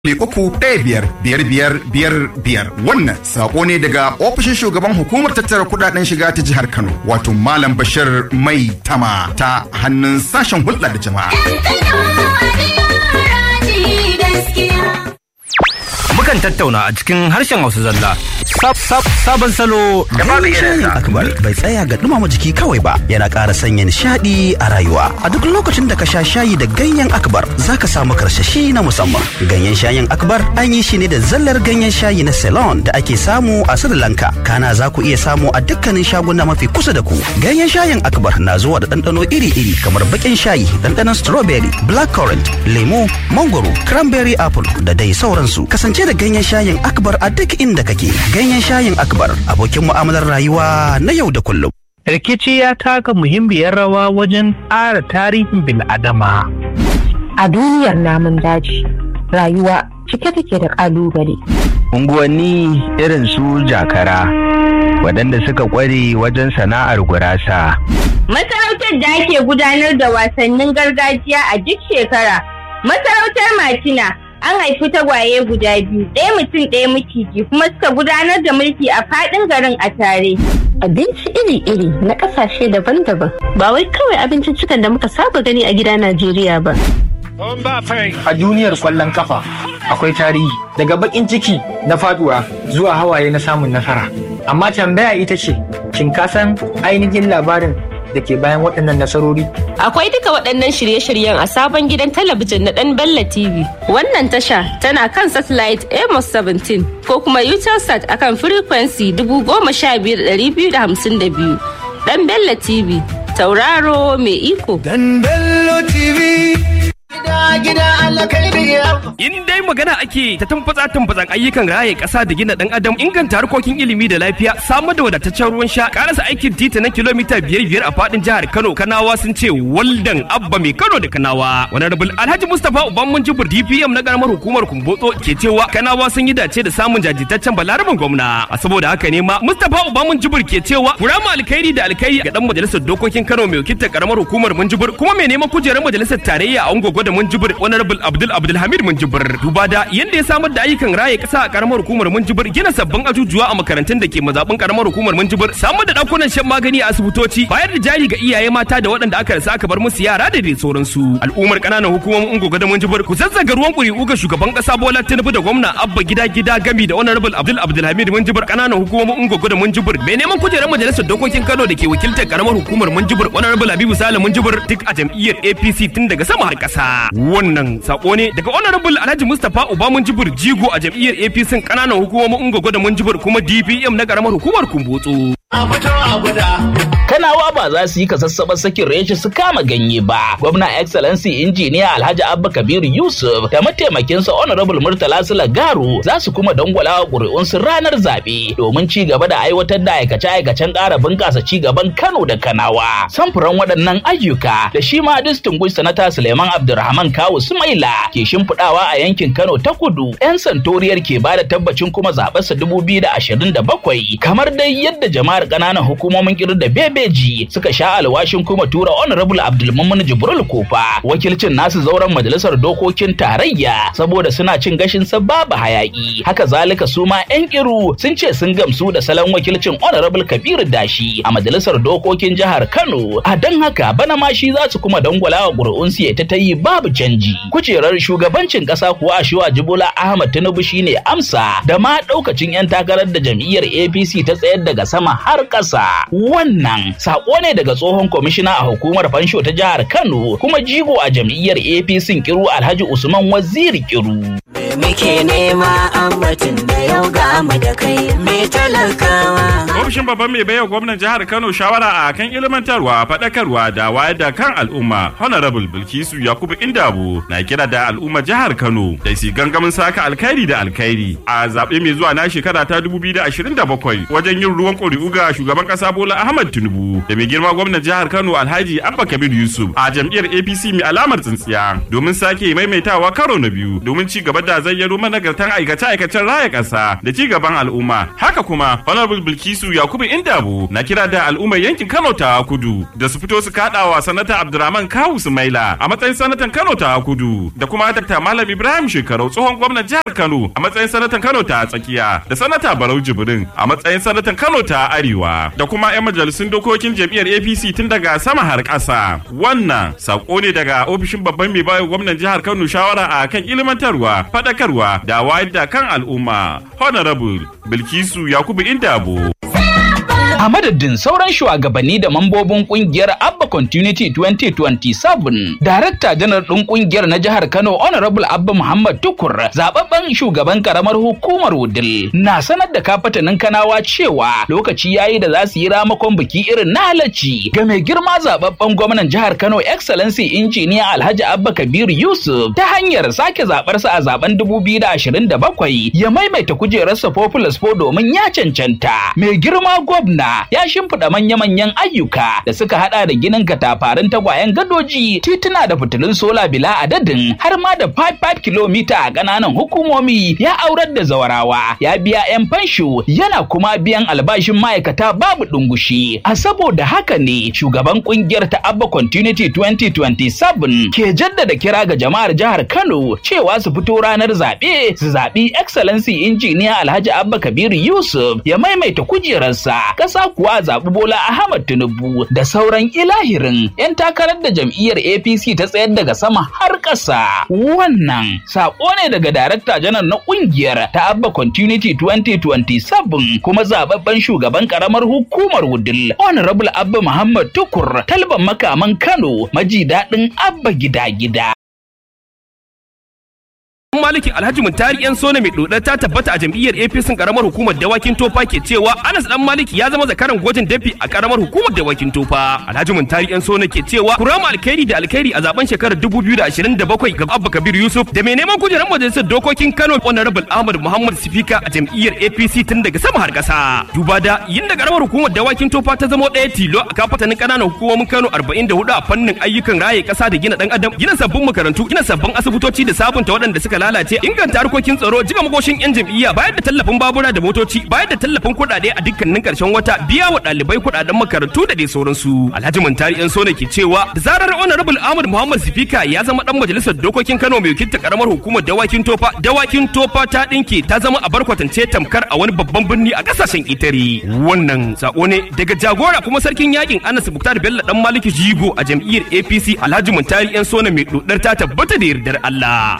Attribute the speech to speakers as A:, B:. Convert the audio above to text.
A: uku ɗaya biyar biyar biyar biyar biyar wannan sako ne daga ofishin shugaban hukumar tattara kudaden shiga ta jihar Kano wato Malam Bashir Mai Tama ta hannun sashen hulɗa da jama'a.
B: Mukan tattauna a cikin harshen Hausa zalla. Sabon salo da babu irin
C: akbar bai tsaya ga dumama jiki kawai ba yana ƙara sanya nishaɗi a rayuwa a duk lokacin da ka sha shayi da ganyen akbar zaka samu karsashi na musamman ganyen shayin akbar an yi shi ne da zallar ganyen shayi na ceylon da ake samu a sri lanka kana za ku iya samu a dukkanin shaguna mafi kusa da ku ganyen shayin akbar na zuwa da ɗanɗano iri-iri kamar baƙin shayi ɗanɗanon strawberry blackcurrant lemu mangoro cranberry apple da dai sauransu kasance da ganyen shayin akbar a duk inda kake ganyen shayin akbar abokin mu'amalar rayuwa na yau da kullum.
D: Rikici ya taka muhimmiyar rawa wajen ƙara tarihin bil'adama.
E: A duniyar namun daji, rayuwa cike take da ƙalubale.
F: Unguwanni irin su jakara, waɗanda suka ƙware wajen sana'ar gurasa.
G: Masarautar da ake gudanar da wasannin gargajiya a duk shekara, masarautar Matina an haifi tagwaye guda biyu ɗaya mutum ɗaya maciji kuma suka gudanar da mulki a faɗin garin a tare.
E: Abinci iri-iri na ƙasashe daban-daban ba wai kawai abinciccikan da muka saba gani a gida Najeriya ba.
H: A duniyar kwallon kafa akwai tarihi daga bakin ciki na faduwa zuwa hawaye na samun nasara. Amma tambaya ita ce, shin ka san ainihin labarin da ke bayan waɗannan nasarori.
I: Akwai duka waɗannan shirye-shiryen a sabon gidan talabijin na ɗan Bella TV. Wannan tasha tana kan satellite Amos 17 ko kuma Utelsat akan frequency 15252. Ɗan Bella TV, tauraro mai iko.
J: Ɗan Bello TV. gida Allah kai
B: In dai magana ake ta tumfatsa tumfatsan ayyukan raye ƙasa da gina ɗan adam inganta harkokin ilimi da lafiya samar da wadataccen ruwan sha karasa aikin titi na kilomita biyar biyar a faɗin jihar Kano Kanawa sun ce waldan abba mai Kano da Kanawa. Wani rabul Alhaji Mustapha Uban Munjibur DPM na karamar hukumar Kumbotso ke cewa Kanawa sun yi dace da samun jajirtaccen balaraban gwamna. A saboda haka ne ma Mustapha Uban Munjibur ke cewa kurama alkhairi da alkhairi ga dan majalisar dokokin Kano mai wakiltar karamar hukumar Munjibur kuma mai neman kujerar majalisar tarayya a Ungogo da Munjibur Honorable Abdul Abdulhamid Munjibir duba da yadda ya samar da ayyukan raye kasa a karamar hukumar Munjibir gina sabbin ajujuwa a makarantun da ke mazabin karamar hukumar Munjibir samar da dakunan shan magani a asibitoci bayar da jari ga iyaye mata da waɗanda aka rasa aka bar musu yara da dai sauransu al'ummar kananan hukumomin Ungogo da Munjibir ku zazzaga ruwan ƙuri'u ga shugaban kasa Bola Tinubu da gwamna Abba gida gida gami da Honorable Abdul Abdulhamid Munjibir kananan hukumomin Ungogo da Munjibir mai neman kujerar majalisar dokokin Kano da ke wakiltar karamar hukumar Munjibir Honorable Habibu Sale Munjibir duk a jam'iyyar APC tun daga sama har ƙasa wannan sako ne daga honorable alhaji mustapha uba munjibir jigo a jam'iyyar apc kananan hukumomin ungogo da munjibir kuma dpm na karamar hukumar kumbotso
K: Kanawa ba za su yi kasassaɓar sakin reshe su kama ganye ba. Gwamna Excellency Injiniya Alhaji Abba Kabiru Yusuf da mataimakinsa Honorable Murtala Sula Garu za su kuma dangwala ƙuri'unsu ranar zaɓe domin ci gaba da aiwatar da aikace-aikacen ƙara bunƙasa ci gaban Kano da Kanawa. Samfuran waɗannan ayyuka da shi ma Distinguished Sanata Suleiman Abdulrahman Kawu Sumaila ke shimfiɗawa a yankin Kano ta kudu. 'Yan santoriyar ke ba da tabbacin kuma zaɓarsa dubu biyu da ashirin da bakwai kamar dai yadda jama'ar ƙananan hukumomin kiru da bebeji suka sha alwashin kuma tura honorable abdulmumin jibril kofa wakilcin nasu zauren majalisar dokokin tarayya saboda suna cin gashin sa babu hayaki haka zalika su ma yan kiru sun ce sun gamsu da salon wakilcin honorable kabiru dashi a majalisar dokokin jihar kano a don haka bana ma shi za su kuma dangwala wa ƙuri'un su ta yi babu canji kujerar shugabancin ƙasa kuwa a shiwa jibola ahmad tinubu shine amsa da ma ɗaukacin 'yan takarar da jam'iyyar apc ta tsayar daga sama har ƙasa wannan sako ne daga tsohon kwamishina a hukumar fansho ta jihar kano kuma jigo a jam'iyyar apc kiru alhaji usman waziri kiru
J: muke nema ambatin da yau ga mu da kai mai talakawa.
L: Ofishin babban mai baiwa gwamnan jihar Kano shawara a kan ilmantarwa, faɗakarwa da wayar da kan al'umma. Honorable Bilkisu Yakubu Indabu na kira da al'umma jihar Kano da su gangamin saka alkhairi da alkhairi a zaɓe mai zuwa na shekara ta 2027 wajen yin ruwan ƙuri'u ga shugaban ƙasa Bola Ahmad Tinubu da mai girma gwamnan jihar Kano Alhaji Abba Kabir Yusuf a jam'iyyar APC mai alamar tsintsiya domin sake maimaitawa karo na biyu domin ci gaba da zayyano managartan aikace-aikacen raya ƙasa da ci gaban al'umma. Haka kuma Honorable Bilkisu Yakubu Indabu na kira da al'ummar yankin Kano ta Kudu da su fito su kaɗawa sanata Abdurrahman Kawu Sumaila a matsayin sanatan Kano ta Kudu da kuma Dr. Malam Ibrahim Shekarau tsohon gwamnan jihar Kano a matsayin sanatan Kano ta Tsakiya da sanata Barau Jibrin a matsayin sanatan Kano ta Arewa da kuma 'yan majalisun dokokin jam'iyyar APC tun daga sama har ƙasa. Wannan sako ne daga ofishin babban mai bayan gwamnan jihar Kano shawara a kan ilimantarwa, faɗakarwa da wayar da kan al'umma. Honorable Bilkisu Yakubu Indabo.
K: a madadin sauran shugabanni da mambobin kungiyar Abba Continuity 2027 Darakta janar ɗin kungiyar na jihar Kano Honorable Abba Muhammad Tukur zababben shugaban karamar hukumar Wudil na sanar da kafatanin Kanawa cewa lokaci yayi da za su yi ramakon biki irin na halacci ga mai girma zababben gwamnan jihar Kano Excellency Injiniya Alhaji Abba Kabir Yusuf ta hanyar sake zabarsa a zaben 2027 ya maimaita kujerarsa Populous Po domin ya cancanta mai girma gwamna ya shimfiɗa manya-manyan ayyuka da suka hada da ginin katafarin tagwayen gadoji tituna da fitilun sola bila adadin har ma da 5-5 kilomita a ƙananan hukumomi ya aurar da zawarawa ya biya 'yan fansho yana kuma biyan albashin ma'aikata babu ɗungushi a saboda haka ne shugaban kungiyar ta abba continuity 2027 ke jaddada kira ga jama'ar jihar kano cewa su fito ranar zaɓe su zaɓi excellency injiniya alhaji abba kabiru yusuf ya maimaita kujerarsa ƙasa kuwa zaɓi Bola Ahmad Tinubu da sauran ilahirin 'yan takarar da jam'iyyar APC ta tsayar daga sama har ƙasa. Wannan saƙo ne daga Darakta Janar na ƙungiyar ta Abba Continuity 2027 kuma zaɓaɓɓen shugaban ƙaramar hukumar Wudil Honorable Abba Muhammad Tukur talban makaman Kano maji daɗin Abba gida-gida.
B: maliki alhaji muntari yan sona mai dodar ta tabbata a jam'iyyar apc karamar hukumar dawakin tofa ke cewa anas dan maliki ya zama zakaran gwajin dafi a karamar hukumar dawakin tofa alhaji muntari yan sona ke cewa kurama alkhairi da alkhairi a zaben shekarar 2027 ga abba kabir yusuf da mai neman kujerar majalisar dokokin kano honorable ahmad muhammad sifika a jam'iyyar apc tun daga sama har kasa duba da yin da karamar hukumar dawakin tofa ta zama ɗaya tilo a kafatanin ƙananan hukumomin kano 44 a fannin ayyukan raye ƙasa da gina ɗan adam gina sabbin makarantu gina sabbin asibitoci da sabunta waɗanda suka lalace inganta harkokin tsaro jiga magoshin yan jam'iyya bayar da tallafin babura da motoci bayar da tallafin kuɗaɗe a dukkanin ƙarshen wata biya wa ɗalibai kuɗaɗen makarantu da dai sauransu alhaji muntari yan sone ke cewa da zarar honorable ahmad muhammad sifika ya zama dan majalisar dokokin kano mai wakilta karamar hukumar dawakin tofa dawakin tofa ta ɗinke ta zama a barkwatance tamkar a wani babban birni a ƙasashen itare wannan sako ne daga jagora kuma sarkin yakin anas muktar bello dan maliki jigo a jam'iyyar apc alhaji muntari yan sone mai dodar ta tabbata da yardar allah